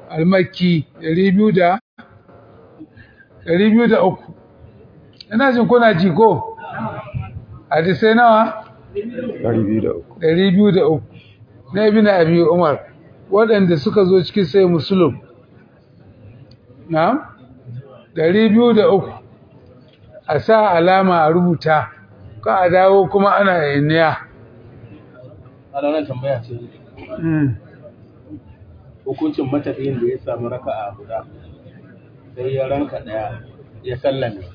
almakki 200 203 ina jin kuna ji ko hadisai nawa 203 na ibn abi umar waɗanda suka zo cikin sai musulun na 203 a sa alama a rubuta ka a dawo kuma ana yaniya ana nan tambaya ce hukuncin matafiyin da ya samu raka'a guda sai ya ranka daya ya sallame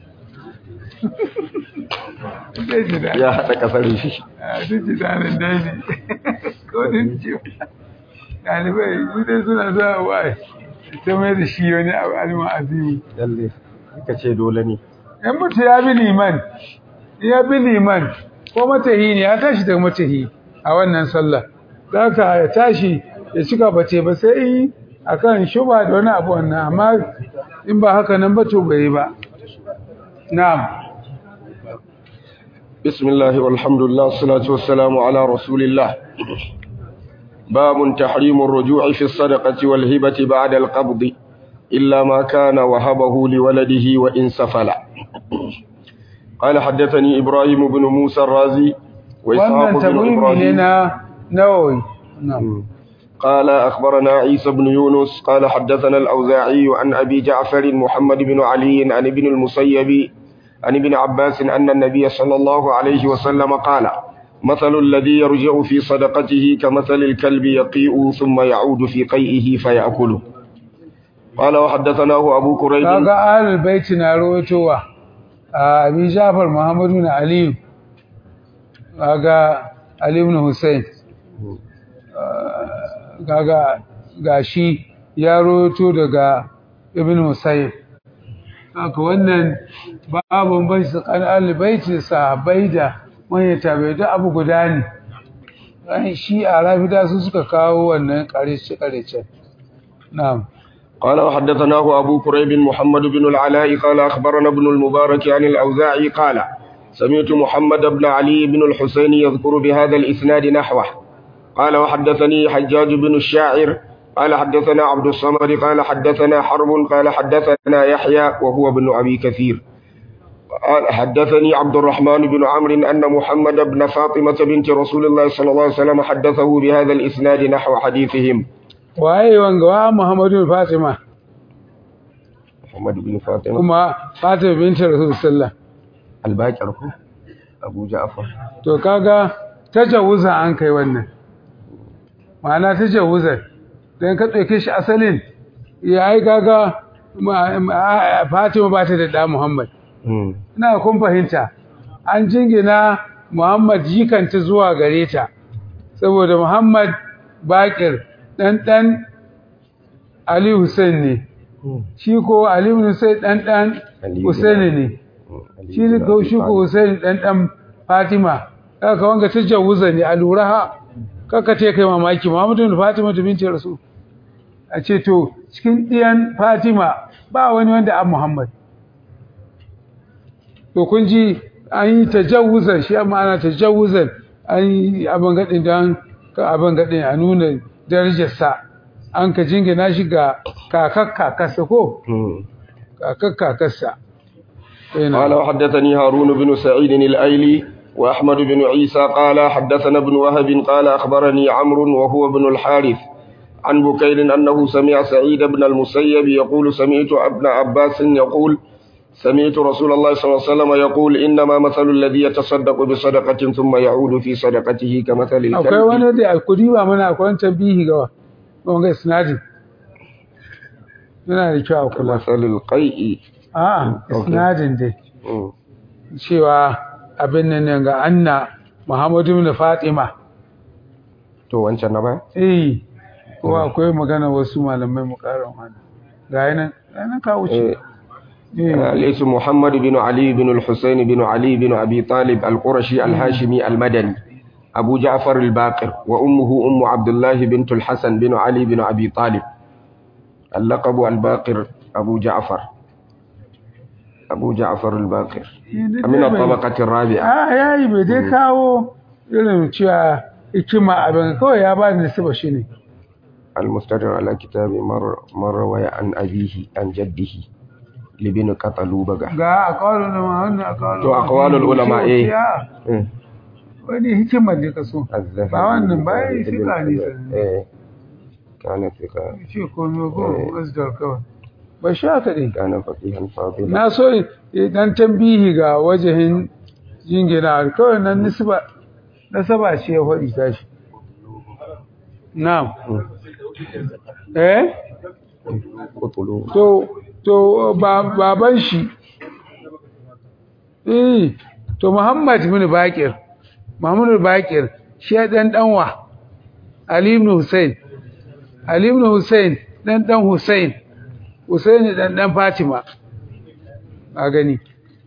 ya haɗa ƙasar shi a duk jidanin daji kodin ce ɗalibai su dai suna zuwa waye ta mai da shi wani abu alima azimi lalle ka ce dole ne yan mutu ya bi liman ya bi liman ko matahi ne ya tashi daga matahi a wannan sallah za ka ya tashi ya cika bace ba sai yi a kan shuba da wani abu wannan amma in ba haka nan ba to bai yi ba na'am بسم الله والحمد لله والصلاة والسلام على رسول الله باب تحريم الرجوع في الصدقة والهبة بعد القبض إلا ما كان وهبه لولده وإن سفل قال حدثني إبراهيم بن موسى الرازي وإسحاق wannan بن tabwimi ne إبراهيم na nawawi na'am قال أخبرنا عيسى بن يونس قال حدثنا الأوزاعي عن أبي جعفر محمد بن علي عن ابن المسيب عن ابن عباس أن النبي صلى الله عليه وسلم قال مثل الذي يرجع في صدقته كمثل الكلب يقيء ثم يعود في قيئه فيأكله قال وحدثناه أبو كريب kaga ahlul baiti na rawaitowa a abi jafar muhammadu na aliyu kaga ali ibn hussein kaga gashi ya rawaito daga ibn musayyib haka wannan babu bai tsakanin ahlul baiti da sahabbai da manyan tabi'ai duk abu guda ne ran shi a rafida su suka kawo wannan ƙarshe ƙarshe na'am قال وحدثناه أبو كريب محمد بن العلاء قال أخبرنا ابن المبارك عن الأوزاعي قال سمعت محمد بن علي بن الحسين يذكر بهذا الإسناد نحوه قال وحدثني حجاج بن الشاعر قال حدثنا عبد الصمد قال حدثنا حرب قال حدثنا يحيى وهو ابن أبي كثير قال حدثني عبد الرحمن بن عمرو أن محمد بن فاطمة بنت رسول الله صلى الله عليه وسلم حدثه بهذا الإسناد نحو حديثهم waye wanga wa Muhammadu Fatima محمد بن فاطمة kuma Fatima binti Rasul sallallahu الباكر أبو جعفر to kaga tajawuza an kai wannan ma'ana tajawuza dan ka dauke shi asalin yayi kaga ma- ma- Fatima ba ta da da Muhammad ina kun fahimta an jingina Muhammad jikanta zuwa gare ta saboda Muhammad Bakir dan dan Ali Hussein ne shi ko Ali ibn Hussein dan dan Ali ibn Hussein ne shi ne ko shi ko Hussein dan dan Fatima kaka wanga tajawuza ne a lura ha kaka ce kai mamaki Muhammadu bin Fatima da binti Rasul a ce to cikin ɗiyan Fatima ba wani wanda an Muhammad to kun ji an yi tajawuzan shi amma ana tajawuzan an yi abin gaɗin don ka abin gaɗin a nuna darajarsa an ka jingina shi ga kakar kakarsa ko kakar kakarsa قال وحدثني هارون بن سعيد الأيلي وأحمد بن عيسى قال حدثنا ابن وهب قال أخبرني عمرو وهو ابن الحارث عن بكير أنه سمع سعيد بن المسيب يقول سمعت ابن عباس يقول سمعت رسول الله صلى الله عليه وسلم يقول إنما مثل الذي يتصدق بصدقة ثم يعود في صدقته كمثل akwai الكلب wani da alkudi ba mana akwai wani tambihi ga wanga isnadin yana da kyau a kula كمثل القيء a Okay. isnadin dai مم. cewa abin nan ne ga anna muhammadu bin fatima to wancan na ba eh kuma akwai magana wasu malamai mu karan wani ga yanan yanan ka wuce eh الاسم محمد بن علي بن الحسين بن علي بن أبي طالب القرشي الهاشمي المدني أبو جعفر الباقر وأمه أم عبد الله بنت الحسن بن علي بن أبي طالب اللقب الباقر أبو جعفر أبو جعفر الباقر من الطبقة الرابعة a yayi bai dai kawo irin cewa hikima abin kawai ya ba da nasiba shi ne المستدر على كتاب مر مروي عن أبيه عن جده لبن قتلوبغا ga aqwalul ulama wannan aqwalul To, aqwalul ulama, eh. Ya, wani hikimar da ka so الذهبي ba wannan ba ya yi ابن fika ne حجر. sanin إيه. كان ثقة ce komai ko Eh. wasdar kawai ba sha ka ɗin كان فقيها فاضلا na so dan tambihi ga wajahin jingina kawai nan nisba nasaba ce ya faɗi tashi na'am eh قتلوا to to ba- baban shi eh to Muhammad ibn Baqir Muhammad ibn Baqir shi ya dan danwa Ali ibn Hussein Ali ibn Hussein dan dan Hussein Hussein dan dan Fatima a gani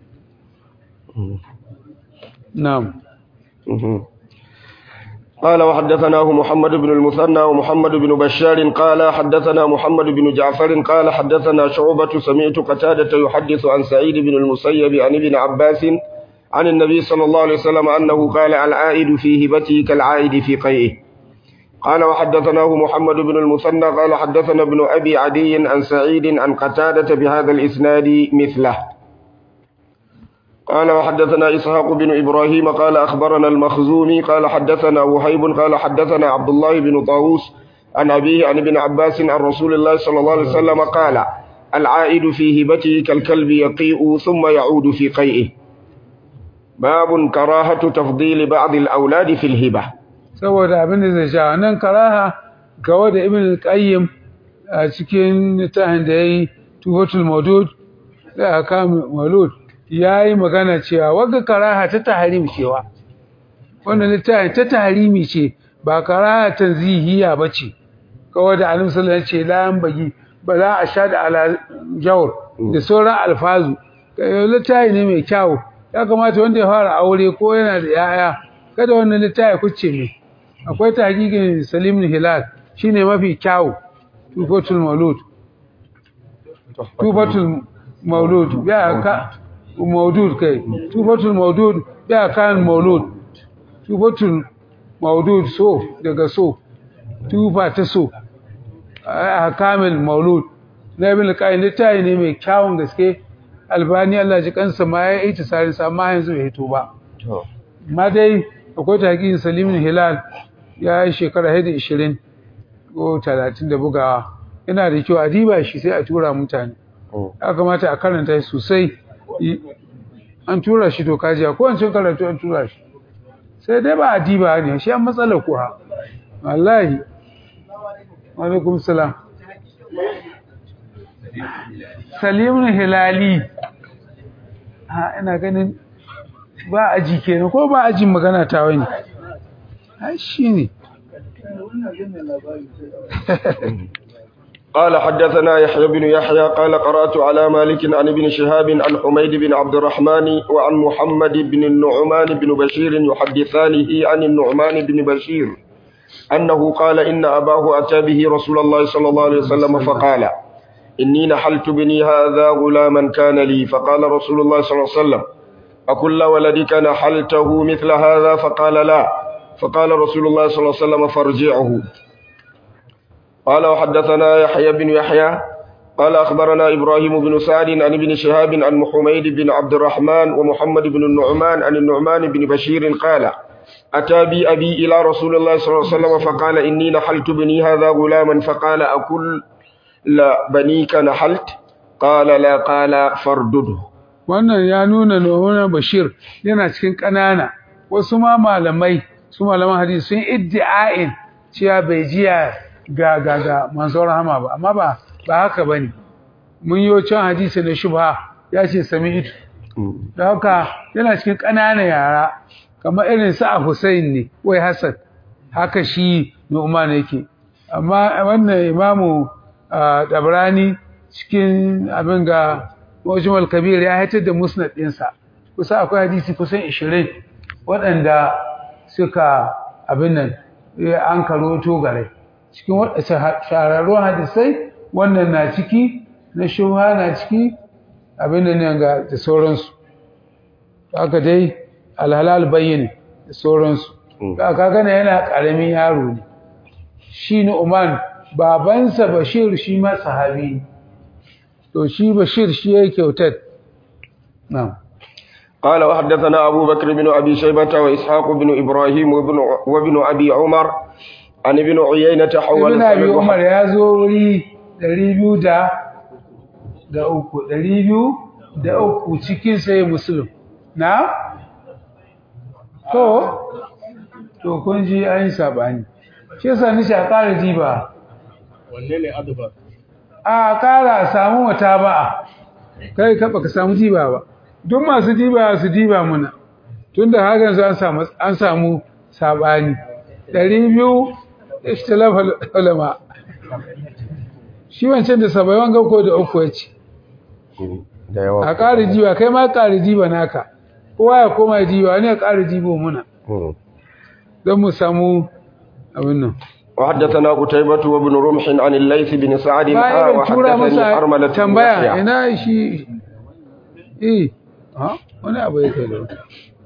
na'am مهم. قال وحدثناه محمد بن المثنى ومحمد بن بشار قال حدثنا محمد بن جعفر قال حدثنا شعبة سمعت قتادة يحدث عن سعيد بن المسيب عن ابن عباس عن النبي صلى الله عليه وسلم أنه قال العائد في هبته كالعائد في قيئه قال وحدثناه محمد بن المثنى قال حدثنا ابن أبي عدي عن سعيد عن قتادة بهذا الإسناد مثله قال وحدثنا إسحاق بن إبراهيم قال أخبرنا المخزومي قال حدثنا وهيب قال حدثنا عبد الله بن طاووس عن أبيه عن ابن عباس عن رسول الله صلى الله عليه وسلم قال العائد في هبته كالكلب يقيء ثم يعود في قيئه باب كراهة تفضيل بعض الأولاد في الهبة saboda abin da zai sha nan karaha ga wanda ibn al-qayyim a cikin littafin da yayi tufatul mawdud da aka mawlud yayi magana cewa wagga karaha ta tahrim cewa wannan littafin ta tahrimi ce ba karaha tanzihiya bace kawai da annabi sallallahu alaihi wasallam ya ce la bagi ba za a sha da ala jawr da sauran alfazu littafi ne mai kyau ya kamata wanda ya fara aure ko yana da yaya kada wannan littafi kuce mai akwai tahqiqin Salim bin Hilal shine mafi kyau tufatul maulud tufatul maulud ya ka maudud kai tufatul maudud ya kan maulud tufatul maudud so daga so tufa ta so a kamil maulud na ibn qayyim littafi ne mai kyawun gaske albani Allah ji kansa ma ya yi tsari sa amma yanzu bai hito ba ma dai akwai tahqiqin Salim bin Hilal ya yi shekara hada 20 ko 30 da bugawa yana da kyau a diba shi sai a tura mutane ya kamata a karanta shi sosai an tura shi to kajiya ko an cin karatu an tura shi sai dai ba a diba ne shi an matsala kuwa wallahi alaikum salam salimun hilali ha ina ganin ba aji kenan ko ba ajin magana ta wani ai shine قال حدثنا يحيى بن يحيى قال قرأت على مالك عن ابن شهاب عن حميد بن عبد الرحمن وعن محمد بن النعمان بن بشير يحدثانه عن النعمان بن بشير أنه قال إن أباه أتى به رسول الله صلى الله عليه وسلم فقال إني نحلت بني هذا غلاما كان لي فقال رسول الله صلى الله عليه وسلم أكل ولدك نحلته مثل هذا فقال لا فقال رسول الله صلى الله عليه وسلم فارجعه قال وحدثنا يحيى بن يحيى قال أخبرنا إبراهيم بن سعد عن ابن شهاب عن حميد بن عبد الرحمن ومحمد بن النعمان عن النعمان بن بشير قال أتى بي أبي إلى رسول الله صلى الله عليه وسلم فقال إني نحلت بني هذا غلاما فقال أكل لا بنيك نحلت قال لا قال فردده wannan ya nuna nuna bashir yana cikin ƙanana wasu ma malamai su malaman hadisi sun iddi'ain cewa bai jiya ga ga ga manzon rahama ba amma ba ba haka bane mun yi can hadisi na shubha ya ce sami'tu da haka yana cikin ƙananan yara kamar irin sa Hussein ne wai Hassan haka shi Nu'man yake amma wannan imamu Dabrani cikin abin ga Mujmal Kabir ya haitar da musnad ɗinsa kusa akwai hadisi kusan 20 waɗanda suka abin nan an karoto gare cikin shahararrun hadisai wannan na ciki na shubha na ciki abin da ne ga da sauransu haka dai alhalal bayyana da sauransu ka gane yana ƙaramin yaro ne shi ne Uman babansa bashir shi ma sahabi ne to shi bashir shi ya kyautar na'am قال وحدثنا أبو بكر بن أبي شيبة وإسحاق بن إبراهيم وابن, وابن أبي عمر عن ابن عيينة حول ibn abi umar ya zo wuri 200 da da uku 200 da uku cikin sai muslim na to to kun ji an yi sabani shi yasa ni sha ƙara diba wanne ne adbar a ƙara samu wata ba kai ka baka samu diba ba duk masu diba su diba muna tunda hakan an samu an samu sabani 200 ikhtilaf ulama shi wancan da sabai wanga ko da uku yace da yawa a ƙari jiwa kai ma ƙari jiwa naka kowa ya koma jiwa ne ya ƙari jibo muna don mu samu abin nan وحدثنا قتيبة وابن رمح عن الليث بن سعد bayan tura وحدثني masa حرملة بن tambaya يحيى. ina shi eh ha wani abu yake da wata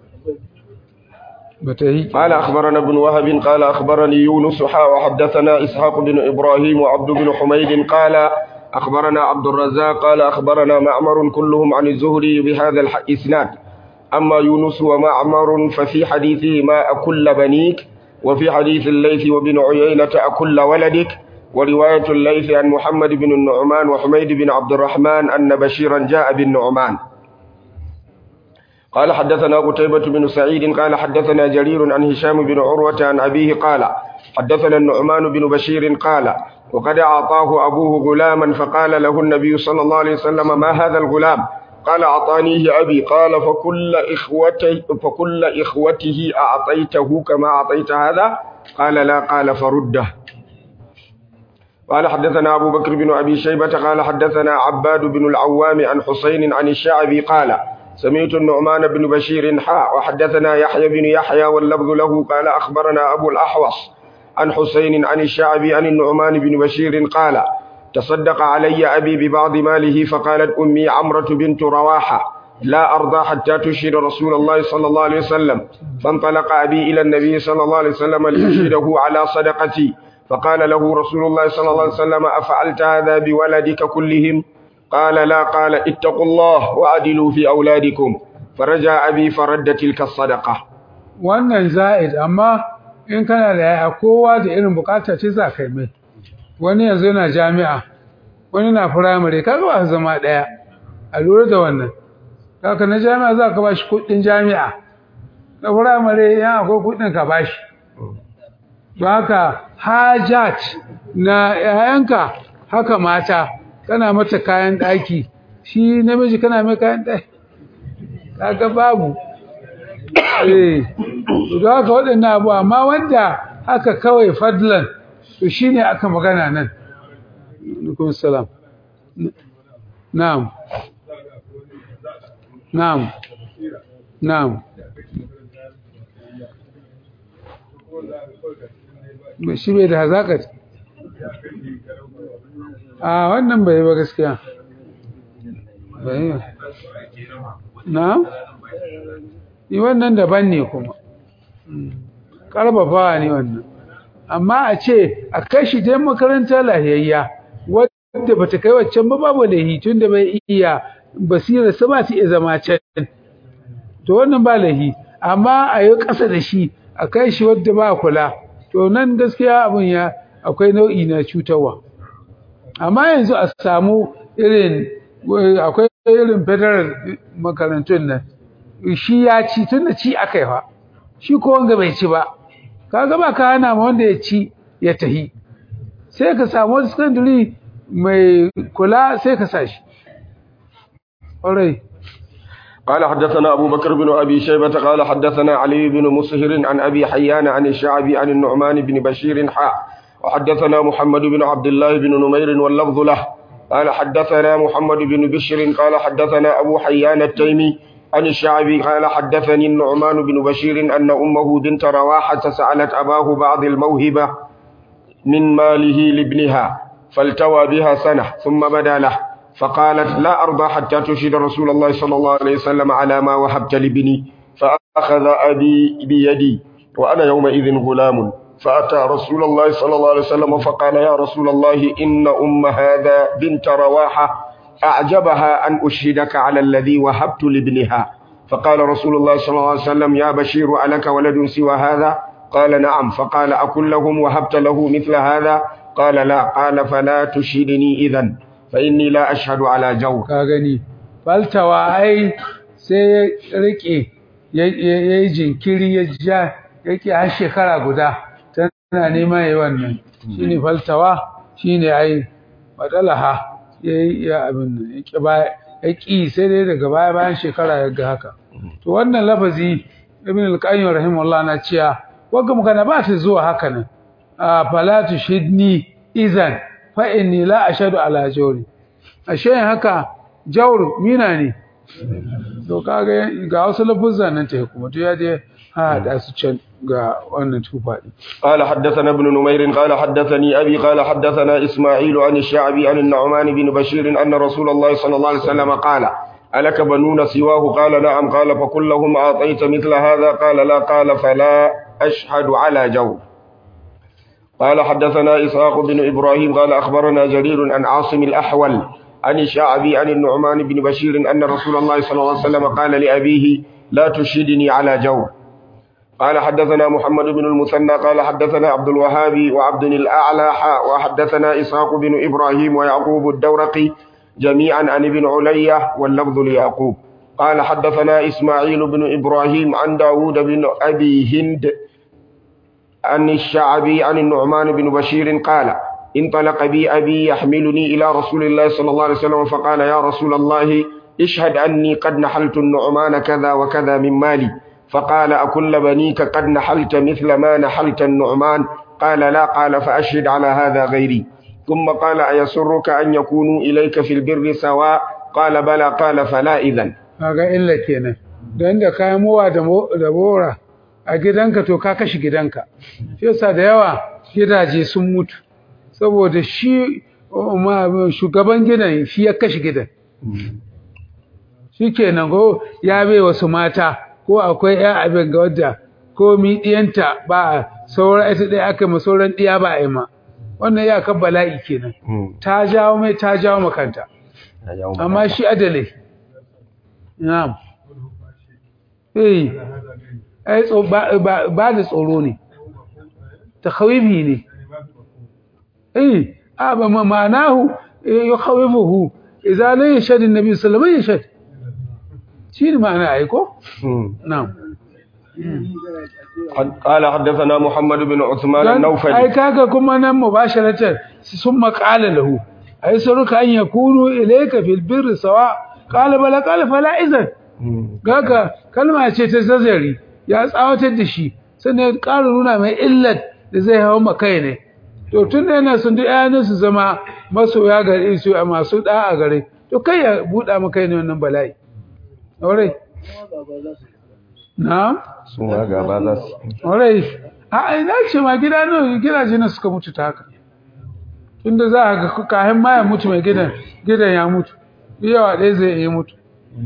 bata yi قال أخبرنا ابن وهب قال أخبرني يونس حا وحدثنا إسحاق بن إبراهيم وعبد بن حميد قال أخبرنا عبد الرزاق قال أخبرنا معمر كلهم عن الزهري بهذا الإسناد أما يونس ومعمر ففي حديثهما أكل بنيك وفي حديث الليث وابن عيينة أكل ولدك ورواية الليث عن محمد بن النعمان وحميد بن عبد الرحمن أن بشيرا جاء بالنعمان قال حدثنا قتيبة بن سعيد قال حدثنا جرير عن هشام بن عروة عن أبيه قال حدثنا النعمان بن بشير قال وقد أعطاه أبوه غلاما فقال له النبي صلى الله عليه وسلم ما هذا الغلام قال أعطانيه أبي قال فكل إخوته, فكل إخوته أعطيته كما أعطيت هذا قال لا قال فرده قال حدثنا أبو بكر بن أبي شيبة قال حدثنا عباد بن العوام عن حسين عن الشعبي قال سمعت النعمان بن بشير حاء وحدثنا يحيى بن يحيى واللفظ له قال أخبرنا أبو الأحوص عن حسين عن الشعبي عن النعمان بن بشير قال تصدق علي أبي ببعض ماله فقالت أمي عمرة بنت رواحة لا أرضى حتى تشهد رسول الله صلى الله عليه وسلم فانطلق أبي إلى النبي صلى الله عليه وسلم ليشهده على صدقتي فقال له رسول الله صلى الله عليه وسلم أفعلت هذا بولدك كلهم قال لا قال اتقوا الله وعدلوا في أولادكم فرجع أبي فرد تلك الصدقة wannan za'id amma in kana da yaya kowa da irin bukata ce za kai mai wani yanzu yana jami'a wani na firamare kaga ba su zama daya a lura da wannan kaka na jami'a za ka bashi kudin jami'a na firamare yan akwai kudin ka bashi don haka hajat na yayanka haka mata kana mata kayan daki shi namiji kana mai kayan daki kaga babu eh don haka waɗannan abu amma wanda haka kawai fadlan to shine aka magana nan alaikum salam na'am na'am na'am shi bai da hazaƙat a wannan bai ba gaskiya bai ba na? yi wannan daban ne kuma ƙarfafawa ne wannan amma a ce a kai shi dai makaranta lahiyayya wadda ba ta kai waccan ba babu lahi tun da bai iya basira sa ba ta iya zama can to wannan ba lahi amma a yi ƙasa da shi a kai shi wadda ba kula to nan gaskiya abin ya akwai nau'i na cutarwa amma yanzu a samu irin akwai irin federal makarantun nan shi ya ci tun da ci aka yi fa shi ko wanga bai ci ba kaga ba ka hana ma wanda ya ci ya tahi sai ka samu wani secondary mai kula sai ka sa shi alright قال حدثنا أبو بكر بن أبي شيبة قال حدثنا علي بن مسهر عن أبي حيان عن الشعبي عن النعمان بن بشير حاء وحدثنا محمد بن عبد الله بن نمير واللفظ له قال حدثنا محمد بن بشر قال حدثنا أبو حيان التيمي عن الشعبي قال حدثني النعمان بن بشير أن أمه بنت رواحة سألت أباه بعض الموهبة من ماله لابنها فالتوى بها سنة ثم بدا له فقالت لا أرضى حتى تشهد رسول الله صلى الله عليه وسلم على ما وهبت لابني فأخذ أبي بيدي وأنا يومئذ غلام فأتى رسول الله صلى الله عليه وسلم فقال يا رسول الله إن أم هذا بنت رواحة أعجبها أن أشهدك على الذي وهبت لابنها فقال رسول الله صلى الله عليه وسلم يا بشير ألك ولد سوى هذا قال نعم فقال أكن لهم وهبت له مثل هذا قال لا قال فلا تشهدني إذا فإني لا أشهد على جور ka gani faltawa ai sai ya rike ya yi jinkiri ya ja yake har shekara guda tana neman yi wannan shine faltawa shine ai madalaha ya yi ya abin nan ya ƙi baya ya ƙi sai dai daga baya bayan shekara ya ga haka to wannan lafazi ibn al-qayyim rahimahullah na cewa wagga magana ba ta zuwa haka nan a falatu shidni izan fa inni la ashadu ala jawri ashe haka jawr mina ne to kaga ga wasu lafuzan nan ta kuma to ya je ha da su can ga wannan tufa din قال حدثنا ابن نمير قال حدثني أبي قال حدثنا إسماعيل عن الشعبي عن النعمان بن بشير أن رسول الله صلى الله عليه وسلم قال ألك بنون سواه قال نعم قال فكلهم أعطيت مثل هذا قال لا قال فلا أشهد على جو قال حدثنا إسحاق بن إبراهيم قال أخبرنا جرير عن عاصم الأحول عن الشعبي عن النعمان بن بشير أن رسول الله صلى الله عليه وسلم قال لأبيه لا تشهدني على جو قال حدثنا محمد بن المثنى قال حدثنا عبد الوهاب وعبد الأعلى حاء وحدثنا إسحاق بن إبراهيم ويعقوب الدورقي جميعا عن ابن علية واللفظ ليعقوب قال حدثنا إسماعيل بن إبراهيم عن داود بن أبي هند عن الشعبي عن النعمان بن بشير قال انطلق بي أبي يحملني إلى رسول الله صلى الله عليه وسلم فقال يا رسول الله اشهد أني قد نحلت النعمان كذا وكذا من مالي فقال أكل بنيك قد نحلت مثل ما نحلت النعمان قال لا قال فأشهد على هذا غيري ثم قال أيسرك أن يكونوا إليك في البر سواء قال بلى قال فلا إذن kaga illa kenan don da kayan mowa da mo- da bora a gidanka to ka kashe gidanka shi yasa da yawa gidaje sun mutu saboda shi oh, ma- shugaban gidan shi ya kashe gidan shi kenan ko ya bai wasu mata ko akwai ya abin ga wadda ko mi diyanta ba sauran ita ɗaya aka ma sauran ɗiya ba a yi ma wannan ya kan bala'i kenan ta jawo mai ta jawo makanta amma shi adalai na'am eh ai tso ba ba- ba da tsoro ne takhawifi ne eh a ba ma ma'anahu yukhawifuhu idza la yashhad an-nabi sallallahu alaihi wasallam yashhad shi ne ma'ana ai ko na'am قال حدثنا محمد بن عثمان Dan ai النوفلي kaga kuma nan mubasharatan sun maqala lahu ai saruka an yakunu ilayka fil birri sawa qala bala qala fala izan Gaga kalma ce ta zazzari ya tsawatar da shi sannan ya ƙara nuna mai illat da zai hawa makai ne to tun da yana sun duk ƴaƴan su zama masoya gare su a masu da'a gare to kai ya buɗa maka ne wannan bala'i aure na'am sun ga ba za su aure a ina ce ma gida ne gidaje na suka mutu ta haka tunda za a ga kayan ma ya mutu mai gidan gidan ya mutu yawa ɗaya zai iya mutu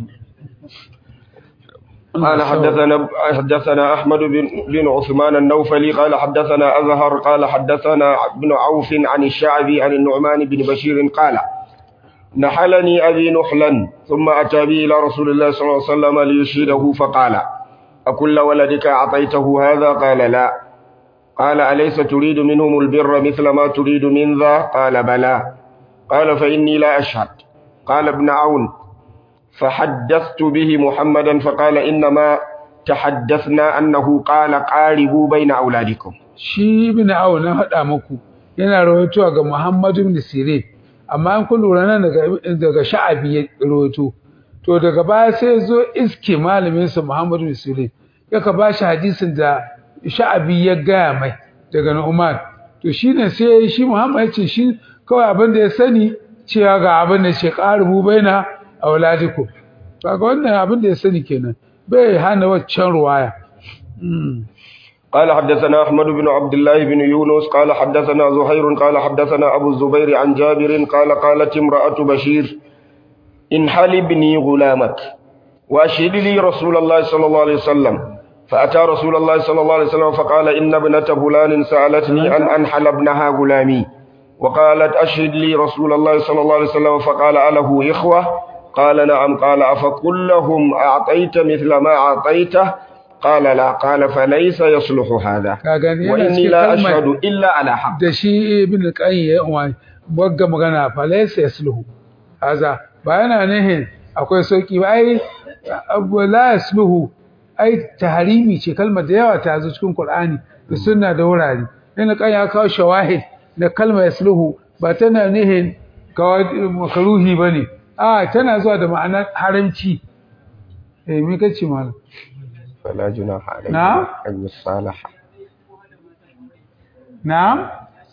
قال حدثنا حدثنا احمد بن بن عثمان النوفلي قال حدثنا ازهر قال حدثنا ابن عوف عن الشعبي عن النعمان بن بشير قال نحلني ابي نحلا ثم اتى بي الى رسول الله صلى الله عليه وسلم ليشهده فقال اكل ولدك اعطيته هذا قال لا قال اليس تريد منهم البر مثل ما تريد من ذا قال بلى قال فاني لا اشهد قال ابن عون فحدثت به محمدا فقال إنما تحدثنا أنه قال قاربوا بين أولادكم shi ibn aw na faɗa muku yana rawaitowa ga Muhammad ibn Sirin amma an kun lura nan daga daga Sha'abi ya rawaito to daga baya sai zo iske malamin sa Muhammad ibn Sirin yaka ba shi hadisin da Sha'abi ya gaya mai daga Nu'man to shine sai shi Muhammad ya ce shi kawai abin da ya sani cewa ga abin da ce qaribu baina auladikum kaga wannan abin da ya sani kenan bai hana waccan ruwaya mm. قال حدثنا أحمد بن عبد الله بن يونس قال حدثنا زهير قال حدثنا أبو الزبير عن جابر قال قالت امرأة بشير انحل ابني غلامك وأشهد لي رسول الله صلى الله عليه وسلم فأتى رسول الله صلى الله عليه وسلم فقال إن ابنة فلان سألتني أن أنحل ابنها غلامي وقالت أشهد لي رسول الله صلى الله عليه وسلم فقال أله إخوة قال نعم قال أفكلهم أعطيت مثل ما أعطيته قال لا قال فليس يصلح هذا ka gani yana وإني cikin لا kalmar أشهد إلا على حق da shi ibn al-qayyim ya umma wagga magana fa laysa yasluhu haza ba yana nihin akwai sauki ba ai abu la yasluhu ai tahrimi ce kalmar da yawa ta zo cikin qur'ani da sunna da wurare ibn al-qayyim ya kawo shawahid da kalmar yasluhu ba tana nihin kawai makaruhi bane a tana zuwa da ma'anar haramci eh me kace malam فلا جناح عليه نعم. أن يصالح na'am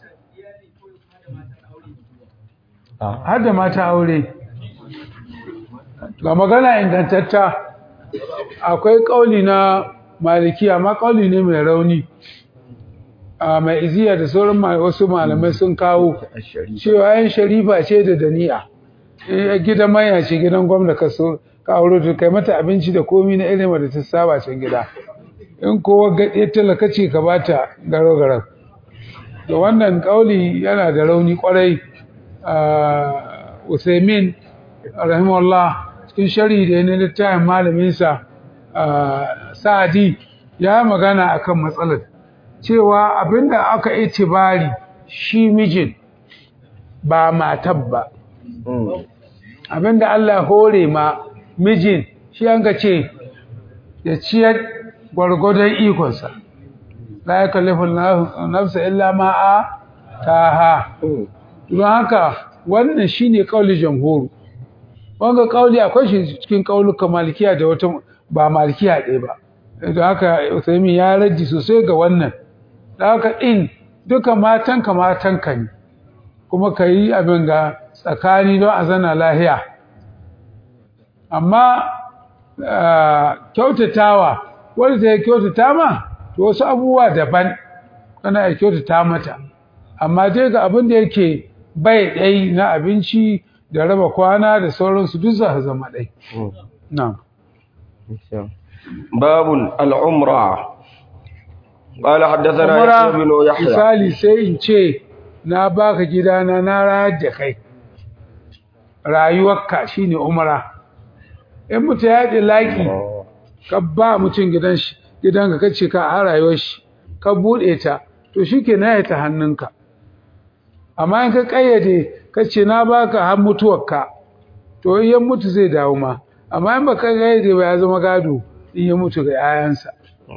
har da mata aure ga magana ingantatta akwai kauli na maliki amma kauli ne mai rauni a mai iziya da sauran ma- wasu malamai sun kawo الشريف cewa yan sharifa ce da dani'a Eh, gidan manya ce gidan gwamna ka so ka aure ta kai mata abinci da komi na irin da ta saba can gida in kowa gaɗe talaka ce ka bata garo garo da wannan kauli yana da rauni kwarai a Usaimin rahimahullah cikin shari da na littafin malaminsa a Sa'adi ya magana akan matsalar cewa abinda aka itibari shi mijin ba matar ba مم. abinda Allah hore ma mijin shi an ga ce ya ciyar gwargwadon ikonsa la ya kallifin nafsa illa ma'a ta ha مم. don haka wannan shi ne ƙauli jamhuru wanga ƙauli akwai shi cikin ƙauluka malikiya da wata ba malikiya ɗaya ba don haka usaimin ya raji sosai ga wannan da haka in duka matanka matanka ne kuma ka yi abin ga tsakani don a zana lahiya amma ah, kyautatawa wadda ta yi kyautata ma to wasu abubuwa daban kana ya kyautata mata amma dai ga abin da yake bai ɗai na abinci da raba kwana da sauransu duk za su zama ɗai مم. na'am باب العمرة قال حدثنا umara يحيى بن يحيى misali sai in ce na baka gidana na rayar da kai rayuwarka shine umara in mutum ya ɗi laƙi ka ba mutum gidan shi gidanka kace ka a rayuwar shi ka buɗe ta to shike na ta hannunka amma in ka kayyade kace na baka har mutuwarka to in ya mutu zai dawo ma amma in baka kayyade ba ya zama gado in ya mutu ga 'ya'yansa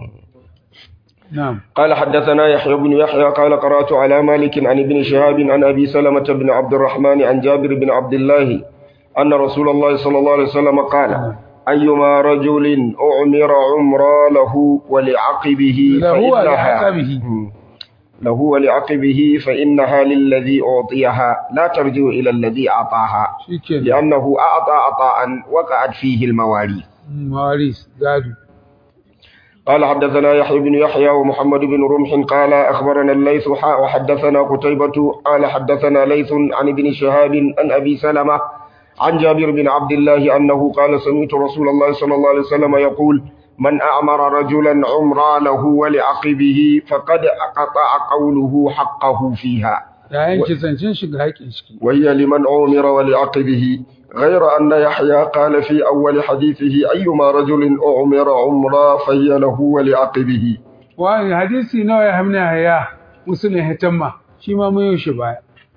na'am قال حدثنا يحيى بن يحيى قال قرأت على مالك عن ابن شهاب عن أبي سلمة بن عبد الرحمن عن جابر بن عبد الله أن رسول الله صلى الله عليه وسلم قال أيما رجل أعمر عمرا له ولعقبه له فإنها ولعقبه. مم. له ولعقبه فإنها للذي أعطيها لا ترجع إلى الذي أعطاها shike لأنه أعطى عطاء وقعت فيه المواريث mawaris gado قال حدثنا يحيى بن يحيى ومحمد بن رمح قال أخبرنا الليث حاء وحدثنا قتيبة قال حدثنا ليث عن ابن شهاب عن أبي سلمة عن جابر بن عبد الله أنه قال سمعت رسول الله صلى الله عليه وسلم يقول من أعمر رجلا عمرا له ولعقبه فقد أقطع قوله حقه فيها ya yanke zancen shiga haƙin shi وهي لمن عمر ولعقبه غير أن يحيى قال في أول حديثه أيما رجل أعمر عمرا فهي له ولعقبه wani hadisi nawa ya hamna haya musulun hitamma shi ma mun yi shi baya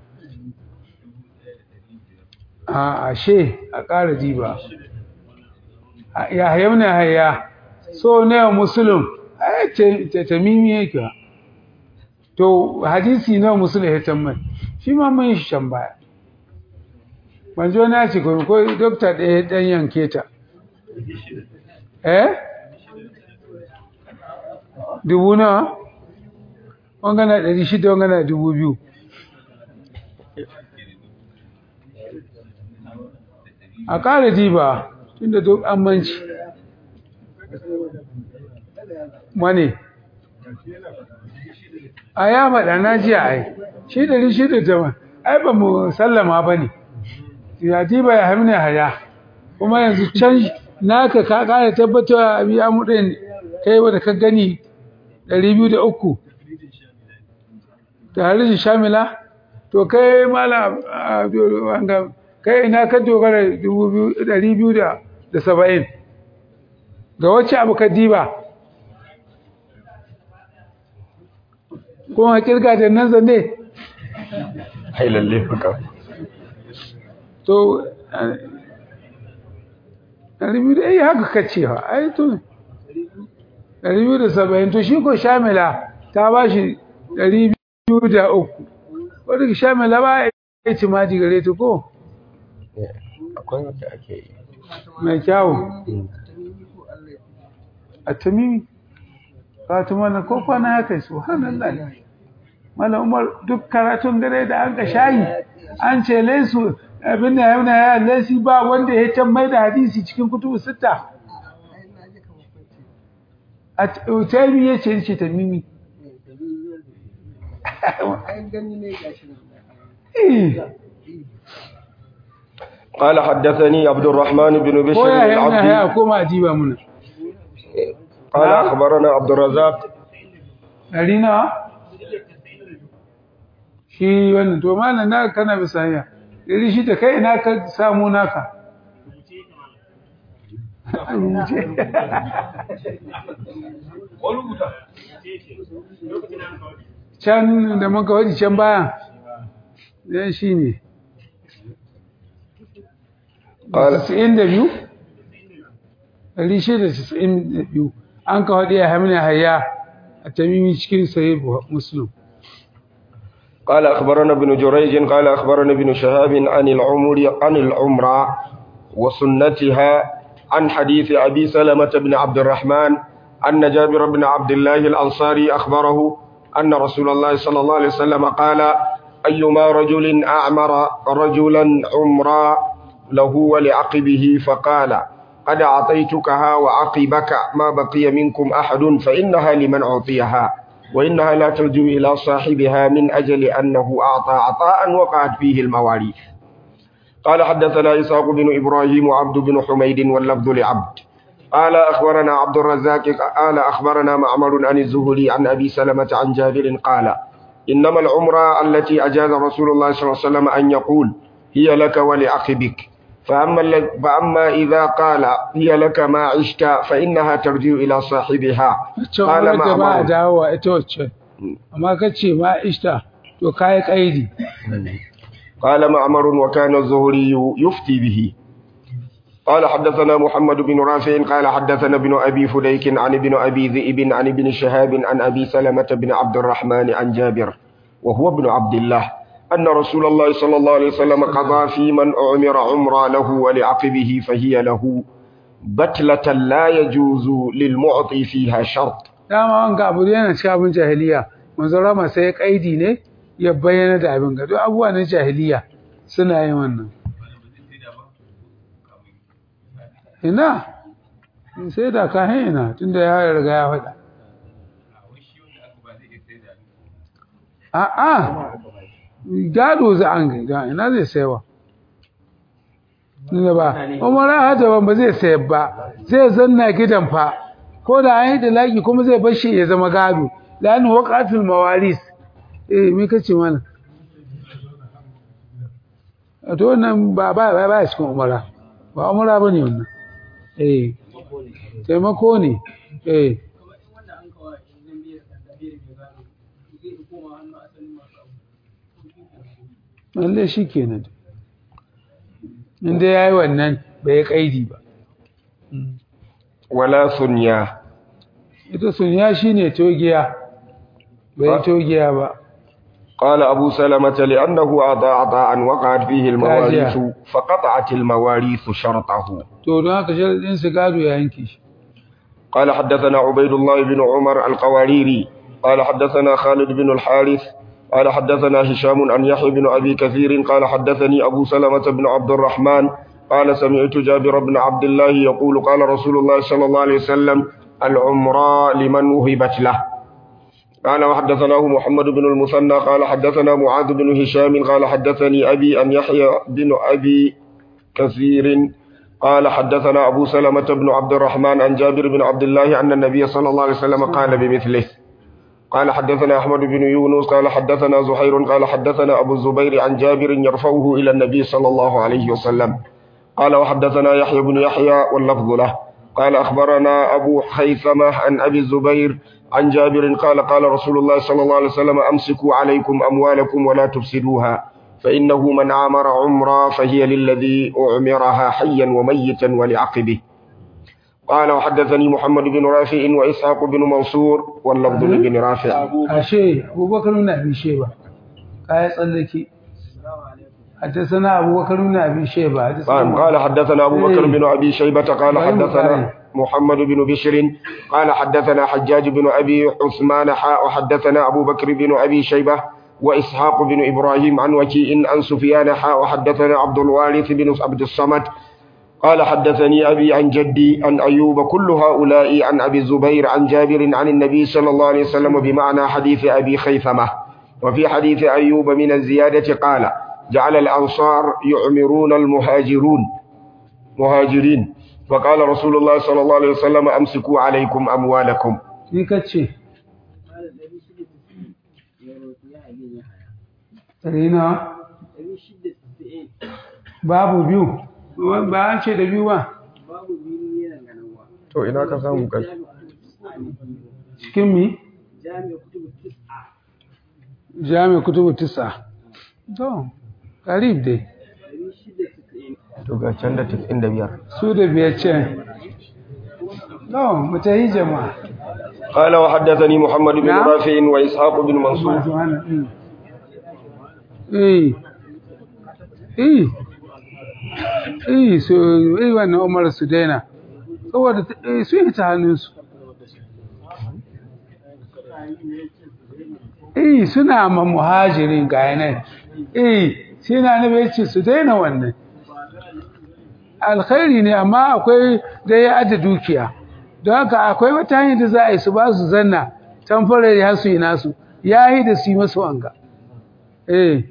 a ashe a ƙara diba A- ya hamna haya so ne wa musulun a ta tamimi yake wa. to hadisi nawa musulun hitamma shi ma mun yi shi can baya manzo na ce ko ko dokta ɗaya ɗan yanke ta eh dubu nawa wangana ɗari shida wangana dubu biyu a ƙara diba tun da duk an manci wane a ya maɗa na jiya ai shi ɗari shida ta ma ai ba mu sallama ba ne ya diba ya hamina haya kuma yanzu can naka ka ƙara tabbatar a biya mu ɗin kai wanda ka gani ɗari biyu da uku tare da shamila to kai mala wanga kai ina ka dogara ɗari biyu da saba'in ga wacce abu ka diba kuma kirga da nan zane hai lalle fuka to ɗari biyu da iya haka kace ha ai to ɗari biyu da saba'in to shi ko shamila ta ba shi ɗari biyu da uku wadda shamila ba ya ci maji gare ta ko akwai wanda ake yi mai kyawu a tamimi fatima na ko kwana ya kai su hannun mala umar duk karatun gare da an ka shayi an ce laisu abin da yana ya laisi ba wanda ya can mai da hadisi cikin kutubu sita a taimi ya ce ce tamimi قال حدثني عبد الرحمن بن ko بشر ya yana العبدي ya koma ajiba muna قال أخبرنا عبد الرزاق ɗari nawa shi wannan to malam na kana bisa hanya ɗari shi da kai ina ka samu naka A rubuce. can da muka waje can bayan ɗan shi ne قال 92 ɗari shida da casa'in da biyu an ka waɗe a hamina hayya a tamimi cikin sahih muslim قال أخبرنا ابن جريج قال أخبرنا ابن شهاب عن العمر عن العمرة وسنتها عن حديث أبي سلمة بن عبد الرحمن أن جابر بن عبد الله الأنصاري أخبره أن رسول الله صلى الله عليه وسلم قال أيما رجل أعمر رجلا عمرا له ولعقبه فقال قد أعطيتكها وعقبك ما بقي منكم أحد فإنها لمن أعطيها وإنها لا ترجو إلى صاحبها من أجل أنه أعطى عطاء وقعت فيه المواريث قال حدثنا إسحاق بن إبراهيم وعبد بن حميد واللفظ لعبد قال أخبرنا عبد الرزاق قال أخبرنا معمر عن الزهري عن أبي سلمة عن جابر قال إنما العمرة التي أجاز رسول الله صلى الله عليه وسلم أن يقول هي لك ولعقبك فأما, ال- فأما إذا قال هي لك ما عشت فإنها ترجع إلى صاحبها wacce قال wadda ba a معمر dawowa ita wacce amma ka ce ma ishta to kayi kaidi قال معمر وكان الزهري يفتي به قال حدثنا محمد بن رافع قال حدثنا ابن أبي فديك عن ابن أبي ذئب عن ابن شهاب عن أبي سلمة بن عبد الرحمن عن جابر وهو ابن عبد الله أن رسول الله صلى الله عليه وسلم قضى في من أعمر عمرا له ولعقبه فهي له بتلة لا يجوز للمعطي فيها شرط dama wanga abu yana cikin abin jahiliya manzo rama sai ya kaidi ne ya bayyana da abin ga duk abubuwa na jahiliya suna yin wannan ina sai da ka ina tunda ya riga ya faɗa a'a gado za an ga ina zai saiwa ne ba umara hada ba zai sayar ba zai zanna gidan fa ko da an yi da laki kuma zai bar shi ya zama gado lani waqatul mawaris eh me kace mana a to wannan ba ba ba ba cikin umara ba umara bane wannan eh taimako ne eh lalle shi kenan inda ya yi wannan bai kaidi ba ولا ثنيا ita sunya shi ne togiya bai togiya ba قال أبو سلمة لأنه أعطى عطاء وقعت فيه المواريث فقطعت المواريث شرطه to don haka sharadin su gado ya yanke shi قال حدثنا عبيد الله بن عمر القواريري قال حدثنا خالد بن الحارث قال حدثنا هشام عن يحيى بن أبي كثير قال حدثني أبو سلمة بن عبد الرحمن قال سمعت جابر بن عبد الله يقول قال رسول الله صلى الله عليه وسلم العمراء لمن وهبت له قال وحدثناه محمد بن المثنى قال حدثنا معاذ بن هشام قال حدثني أبي أن يحيى بن أبي كثير قال حدثنا أبو سلمة بن عبد الرحمن عن جابر بن عبد الله أن النبي صلى الله عليه وسلم قال بمثله قال حدثنا أحمد بن يونس قال حدثنا زهير قال حدثنا أبو الزبير عن جابر يرفعه إلى النبي صلى الله عليه وسلم قال وحدثنا يحيى بن يحيى واللفظ له قال أخبرنا أبو حيثمة عن أبي الزبير عن جابر قال قال رسول الله صلى الله عليه وسلم أمسكوا عليكم أموالكم ولا تفسدوها فإنه من عامر عمرا فهي للذي أعمرها حيا وميتا ولعقبه قال وحدثني محمد بن رافع وإسحاق بن منصور واللفظ بن رافع ashe abubakar ibn abi shayba kai tsallake حدثنا أبو بكر بن أبي شيبة قال حدثنا قال حدثنا أبو بكر بن أبي شيبة قال إبراهيم حدثنا البخاري. محمد بن بشر قال حدثنا حجاج بن أبي عثمان حاء وحدثنا أبو بكر بن أبي شيبة وإسحاق بن إبراهيم عن وكيء عن سفيان حاء وحدثنا عبد الوارث بن عبد الصمد قال حدثني أبي عن جدي عن أيوب كل هؤلاء عن أبي الزبير عن جابر عن النبي صلى الله عليه وسلم بمعنى حديث أبي خيثمة وفي حديث أيوب من الزيادة قال جعل الأنصار يعمرون المهاجرون مهاجرين فقال رسول الله صلى الله عليه وسلم أمسكوا عليكم أموالكم ni ka ce ɗari na babu biyu ba an ce da biyu ba to ina ka samu kai cikin mi jami kutubu tisa to karib dai to ga can da 95 su da biyar ce to mu ta yi jama'a قال وحدثني محمد بن نعم. رافع وإسحاق بن منصور masu hana mm. eh eh eh so eh wannan umar su daina saboda eh, su yi ta hannunsu eh suna ma muhajirin ga yanayi eh sai na nabi ya ce su daina wannan alkhairi ne amma akwai da ya adda dukiya don haka akwai wata hanyar da za a yi su ba su zanna tamfarar ya su yi nasu ya yi da su yi masu wanga eh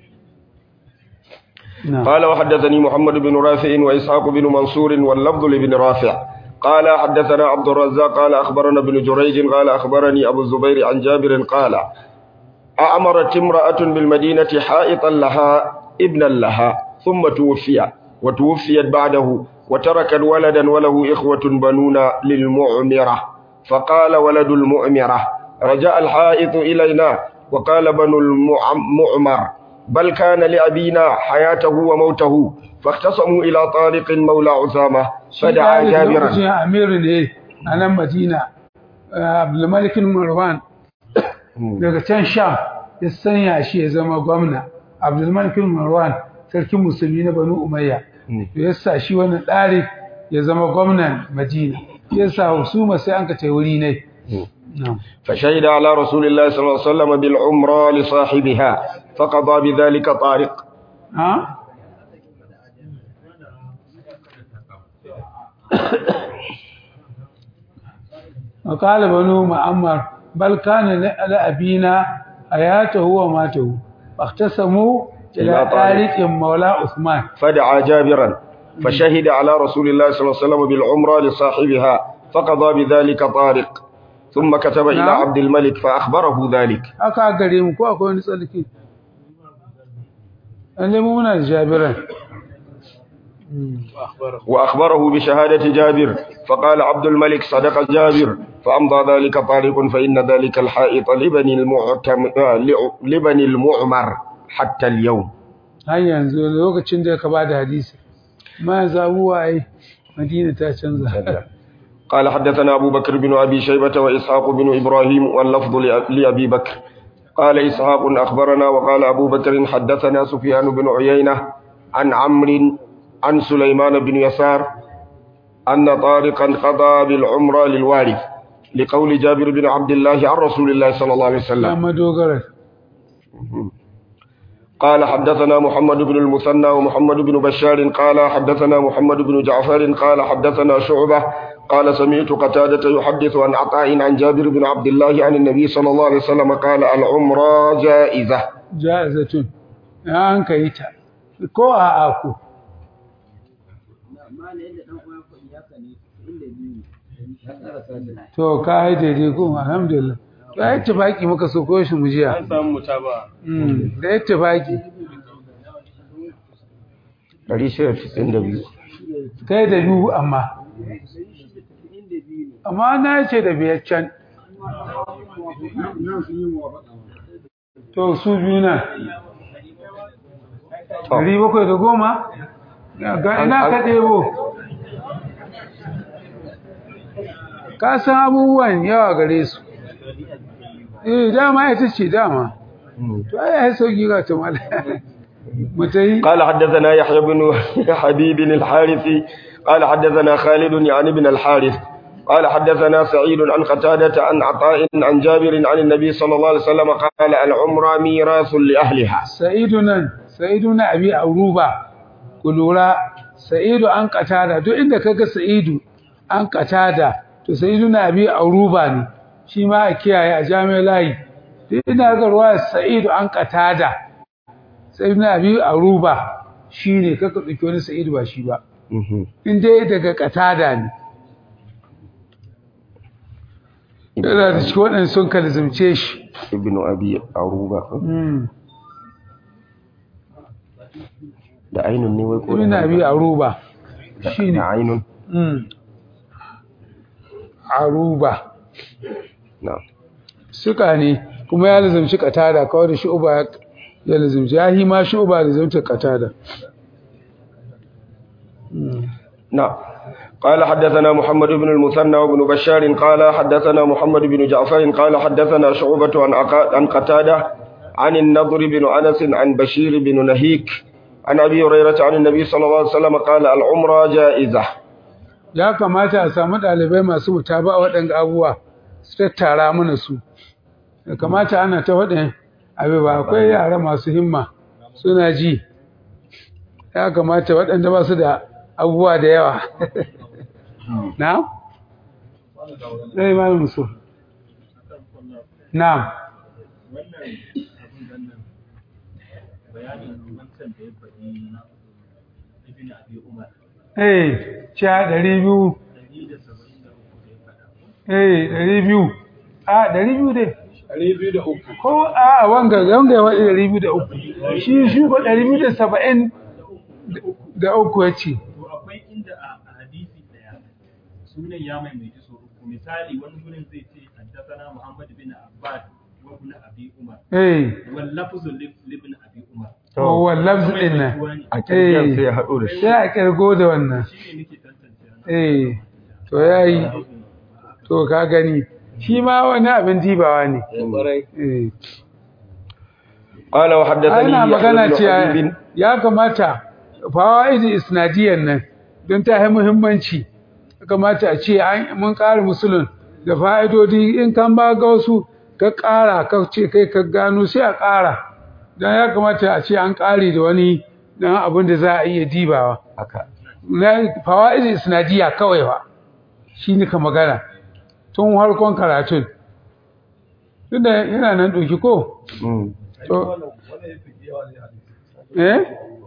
na قال وحدثني محمد بن رافع وإسحاق بن منصور واللفظ لابن رافع قال حدثنا عبد الرزاق قال أخبرنا ابن جريج قال أخبرني أبو الزبير عن جابر قال أأمرت امرأة بالمدينة حائطا لها ابنا لها ثم توفي وتوفيت بعده وتركت ولدا وله إخوة بنون للمعمرة فقال ولد المؤمرة رجاء الحائط إلينا وقال بنو المعمر بل كان لأبينا حياته وموته فاختصموا إلى طارق مولى عثامة فدعا جابرا lokacin amiru ne a nan madina abdulmalikin marwan daga can sham ya sanya shi ya zama gwamna abdulmalikin marwan sarkin musulmi na banu umayya da ya sa shi wani ɗari ya zama gwamnan madina ya sa husuma sai an ka ce wuri ne Na'am. فشهد على رسول الله صلى الله عليه وسلم بالعمرة لصاحبها فقضى بذلك طارق ha وقال بنو معمر بل كان لأبينا حياته وماته فاختصموا إلى إلى طارق. طارق مولى عثمان فدعا جابرا فشهد على رسول الله صلى الله عليه وسلم بالعمرة لصاحبها فقضى بذلك طارق ثم كتب إلى نعم. عبد الملك فأخبره ذلك aka gare mu ko akwai wani tsarki lalle mu muna da jabiran وأخبره بشهادة جابر فقال عبد الملك صدق جابر فأمضى ذلك طارق فإن ذلك الحائط لبني, المعتم... آه، لع- لبني المعمر حتى اليوم har yanzu lokacin da ka bada hadisi ma yanzu abubuwa ai madina ta canza قال حدثنا أبو بكر بن أبي شيبة وإسحاق بن إبراهيم واللفظ لأ- لأبي بكر قال إسحاق أخبرنا وقال أبو بكر حدثنا سفيان بن عيينة عن عمرو عن سليمان بن يسار أن طارقا قضى بالعمرة للوارث لقول جابر بن عبد الله عن رسول الله صلى الله عليه ya وسلم madogara قال حدثنا محمد بن المثنى ومحمد بن بشار قال حدثنا محمد بن جعفر قال حدثنا شعبة قال سمعت قتادة يحدث عن عطاء عن جابر بن عبد الله عن النبي صلى الله عليه وسلم قال العمرة جائزة ja'izatun ya an kai ta ko a aku to ka yi daidai ko alhamdulillah to ai tafaki muka so ko shi mu jiya an samu mutaba Mm, da tafaki 692 kai da biyu amma amma na ce da biyar can to su biyu nan ɗari bakwai da goma ga ina ka ɗebo ka san abubuwan yawa gare su eh dama ita ce dama to ai ai sauki ga ta mala mutai قال حدثنا يحيى بن حبيب الحارثي قال حدثنا خالد يعني بن الحارث قال حدثنا سعيد عن قتادة عن عطاء عن جابر عن النبي صلى الله عليه وسلم قال العمرة ميراث لأهلها sa'idu nan sa'idu na abi auruba ku lura sa'idu an katada duk inda kaga sa'idu an katada to sa'idu na abi auruba ne shi ma a kiyaye a jami'ar layi duk inda kaga ruwa sa'idu an katada sa'idu na abi auruba shi ne kaka ɗauki wani sa'idu ba shi ba in dai daga katada ne yana da cikin waɗanda sun kalzumce shi ابن أبي عروبة Mm. da ainun ne wai ko ibn abi aruba shine da ainun mm aruba na suka ne kuma ya lazumci katada kawai da shu'uba ya lazumci ya hi ma shu'uba lazumci katada نعم قال حدثنا محمد بن المثنى وابن بشار قال حدثنا محمد بن جعفر قال حدثنا شعبة عن عقا- عن قتادة عن النضر بن أنس عن بشير بن نهيك عن أبي هريرة عن النبي صلى الله عليه وسلم قال العمرة جائزة ya kamata a samu ɗalibai masu mutaba waɗanda abubuwa su tattara mana su ya kamata ana ta waɗin abu ba akwai yara masu himma suna ji ya kamata waɗanda ba su da abubuwa da yawa na? ɗaya ma musu na wannan abin gannan bayanin wancan da ya faɗi ibn abi umar eh sha ɗari biyu 173 da ya faɗa eh ɗari biyu a ɗari biyu dai ɗari biyu da uku ko a wanga wanga ya waɗi ɗari biyu da uku shi shi ko ɗari biyu da saba'in da uku ya ce to akwai inda a a hadisi ɗaya sunan ya maimaiti so uku misali wani gurin zai ce haddathana muhammad bin abbas wa ibn abi umar eh wal lafzu li ibn abi umar kowane lafzi ɗin nan a kirkiyar sai ya eh haɗo da shi sai a ƙirgo da wannan shine nake tantance nan eh to ya yi to ka gani shi ma wani abin dibawa ne eh قال وحدثني ana يحيى magana بن ce حبيب ya kamata fawaidi isnadiyan nan don ta yi muhimmanci ya kamata a ce an mun ƙara musulun da fa'idodi in kan ba ga wasu ka ƙara ka ce kai ka gano sai a ƙara don ya kamata a ce an ƙare da wani don abin da za a iya dibawa haka na fawaidi isnadiya kawai ba shi ne ka magana tun harkon karatun tunda yana nan ɗauki ko Mm. to eh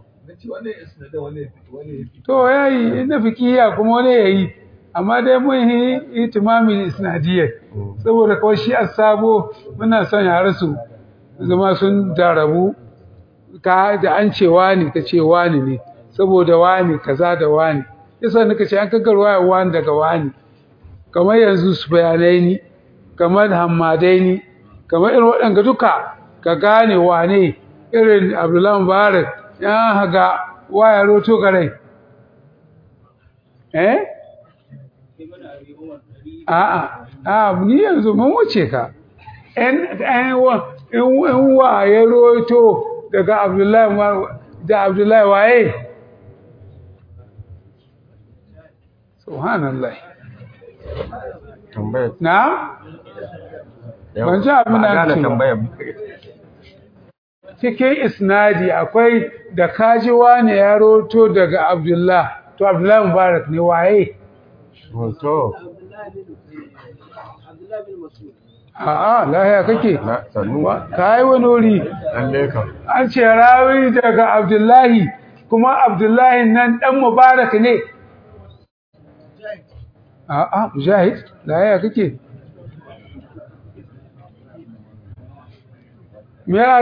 to yayi inda fikiya kuma wani yayi amma dai mun yi itimamin isnadiyya saboda kawai shi sabo muna son yare su zama sun darabu ka da an ce wani ka ce wani ne saboda wani kaza da wani yasa nika ce an kagarwa wani daga wani kamar yanzu su bayanai ni kamar hammadai ni kamar irin waɗanda duka ka gane wane irin abdullahi mubarak ya haga waya roto garai eh a'a a ni yanzu mun wuce ka in in wa in wa ya roto daga abdullahi Mubarak- da abdullahi waye subhanallah tambayar na Ban ji abin da Ba ake gane ba. tambayar cikin isnadi akwai da kaji wani ya roto daga Abdullah to Abdullah Mubarak ne waye to a'a lahiya kake na sannu Wa- kai wani wuri lalle kam an ce rawi daga Abdullahi kuma Abdullahi nan dan Mubarak ne a'a mujahid da yaya kake me ya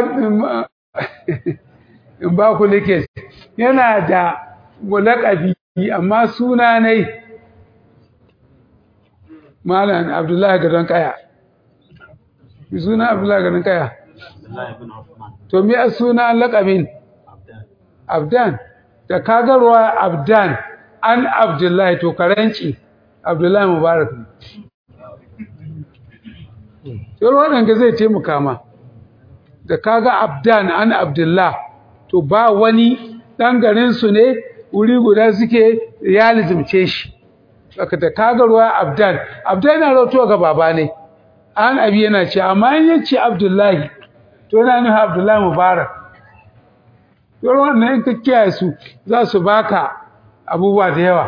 in ba ku nake yana da mulakabi amma suna ne malam abdullahi gadon kaya suna abdullahi gadon kaya to me a suna lakabin abdan da kagarwa abdan an abdullahi to karanci abdullahi mubarak ne sai waɗanda zai taimaka ma da kaga abdan an abdullah to ba wani ɗan garinsu ne wuri guda suke ya lizimce shi saka da kaga ruwa abdan abdan yana rautuwa ga baba ne an abi yana ce amma in yace abdullahi to yana nufin abdullahi mubarak to wannan in ka kiyaye su za su baka abubuwa da yawa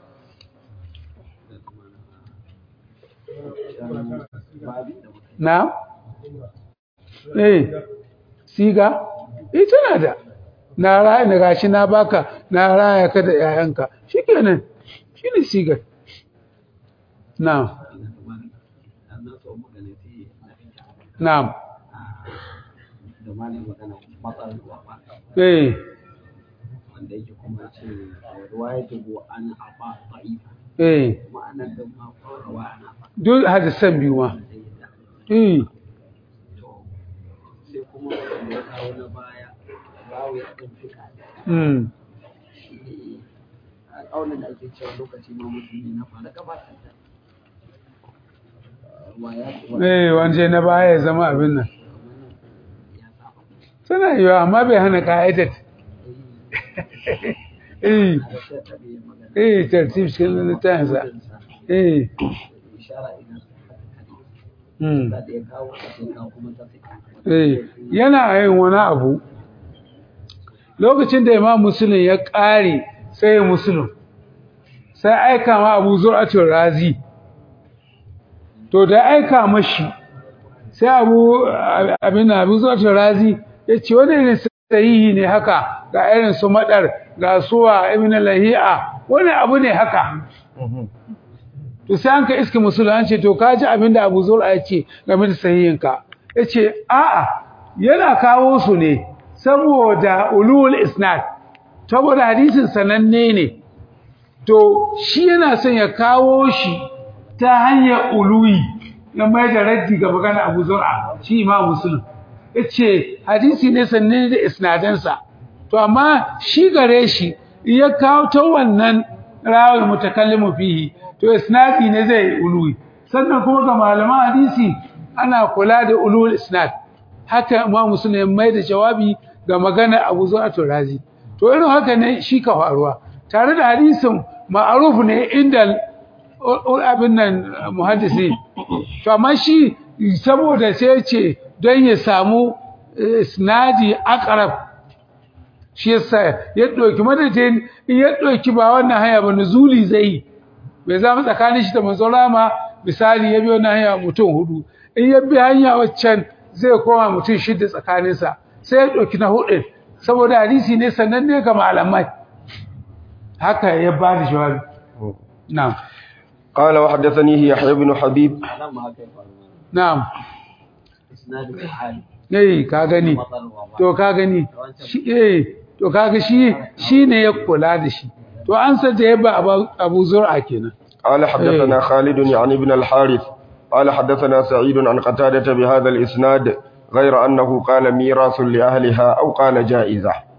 na eh siga eh tana da na raya na gashi na baka na raya ka da yayanka shikenan shine sigar na'am na'am eh wanda yake kuma ce ruwaya ta go an afa da'ifa eh ma'anar da ma rawa ana fa duk hadisan biyu ma eh sai kuma wanda ya kawo na baya bawo ya ɗan fika mm a ƙaunar da ake cewa lokaci ma musulmi na fara gabatar da ruwaya eh wanje na baya ya zama abin nan ya saba tana yiwa amma bai hana ka'idar eh da sai ta bai magana eh tartib cikin littafinsa eh ishara idan mm da ya kawo sai kawo kuma ta fika eh yana yin wani abu lokacin da imam muslim ya ƙare sai muslim sai aika ma abu zur'atul razi to da aika mashi sai abu abin abu zur'atul razi ya ce wani irin sahihi ne haka ga irin su madar ga suwa ibn lahi'a wani abu ne haka to sai an ka iske musulun ce to ka ji abin da abu zur'a ya ce game da sahihinka ya ce a'a yana kawo su ne saboda ulul isnad saboda hadisin sananne ne to shi yana son ya kawo shi ta hanyar uluwi na mai da raddi ga magana abu zur'a shi imam muslim ya ce hadisi ne sananne da isnadansa to amma shi gare shi in ya kawo ta wannan rawar mutakallimu fihi to isnadi ne zai uluwi sannan kuma ga malaman hadisi ana kula da ulul isnad haka imam muslim ya mai da jawabi ga magana abu zu'atul razi to irin haka ne shi ka faruwa tare da hadisin ma'aruf ne inda abin nan muhaddisi to amma shi saboda sai ya ce don ya samu isnadi aqrab shi yasa ya ɗauki madadin in ya ɗauki ba wannan hanya ba nuzuli zai bai zama tsakanin shi da manzon rama misali ya bi wannan hanya mutum hudu in ya bi hanya waccan zai koma mutum shida tsakaninsa sai ya ɗauki na hudu saboda hadisi ne sannan ne ga malamai haka ya ba da jawabi na'am قال وحدثني يحيى بن حبيب nan ma haka ya faru na'am isnadu hali eh ka gani matsalwa ba to ka gani shi eh to kaga shi shine ya kula da shi to an sa da yaba Abu- Abu Zur'a kenan قال حدثنا خالد يعني ابن الحارث قال حدثنا سعيد عن قتادة بهذا الإسناد غير أنه قال ميراث لأهلها أو قال جائزة